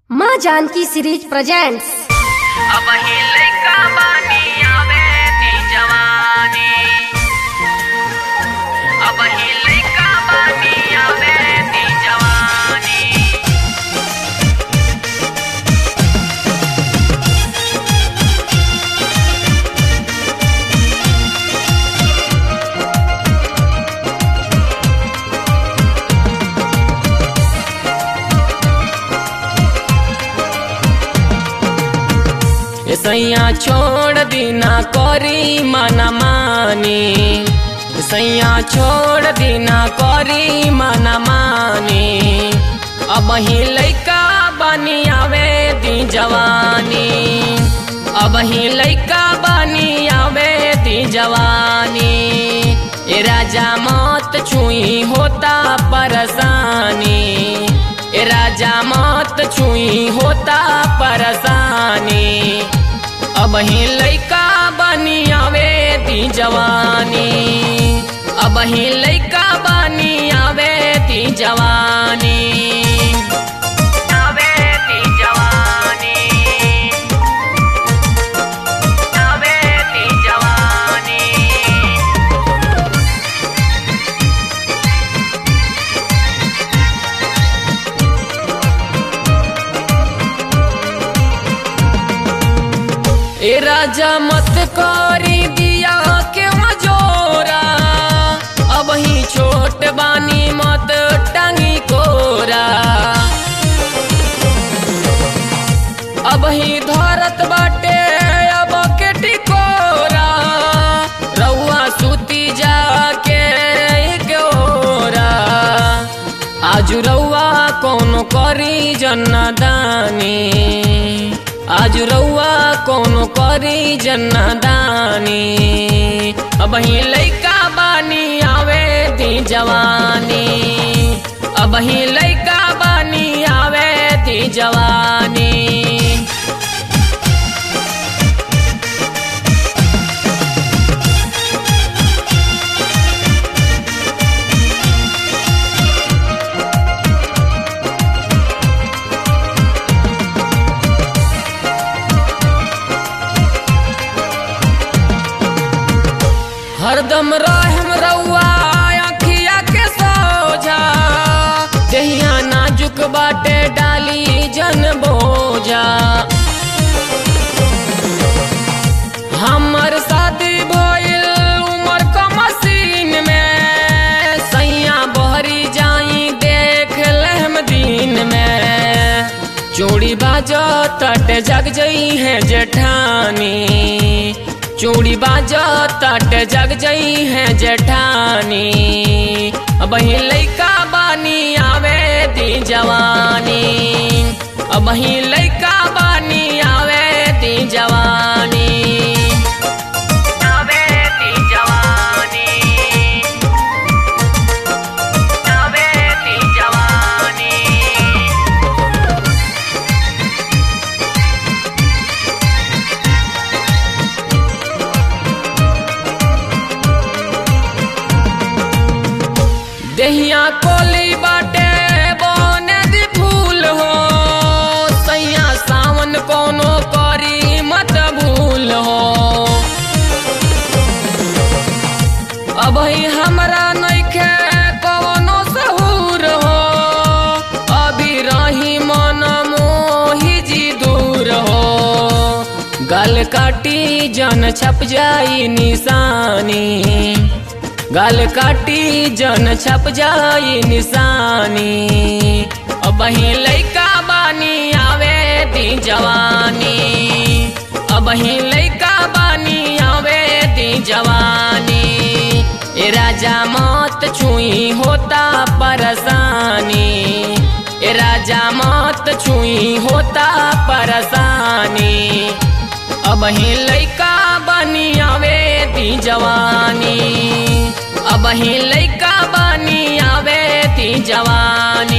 माँ Janaki series presents अब ही लइका बानी आवे ती जवानी अब ही लइका बानी आवे ती जवानी सैया छोड़ दीना करी मना मानी सैया छोड़ दीना करी मना मानी अब ही लइका बनी आवे दी जवानी अब ही लइका बनी आवे दी जवानी ए राजा मत छुई होता परेशानी ए राजा मत छुई होता परेशानी अब ही लइका बनी आवे ती जवानी अब ही लइका बनी आवे ती जवानी आवे ती जवानी आवे ती जवानी ए राजा मत करी दिया के मजोरा अब ही छोट बानी मत टांगी कोरा अब ही धरत बाटे अब के टिकोरा रउआ सुती जाके एक ओरा आज रउआ कोनो करी जन्नदानी आज रउआ कोनो करी जन्नदानी अब ही लइका बानी आवे दी जवानी अब ही लइका बानी आवे दी जवानी हरदम रहम रउआ अखिया के सोझा जहिया नाजुक बाटे डाली जन बोझा हमर शादी भइल उमर क मशीन में सैया बहरी जाई देख लेम दिन में चूड़ी बाजो तट जग जई है जेठानी चूड़ी बाजो तट जग जई है जेठानी अब ही लइका बानी आवे दी जवानी अब ही लइका बानी आवे दी जवानी आवे ती जवानी आवे ती जवानी देहिया कोली बाटे बने दी फूल हो सैया सावन कोनो करी मत भूल हो अब ही हमरा नइखे कवनो सहूर हो अभी रही मन मोही जी दूर हो गल काटी जन छप जाई निशानी गल काटी जन छप जाई निशानी अब ही लइका बानी आवे दी जवानी अब ही लइका बानी आवे दी जवानी ए राजा मत छुई होता परेशानी ए राजा मत छुई होता परेशानी अब ही लइका बनी आवे दी जवानी अब ही लइका बनी आवे दी जवानी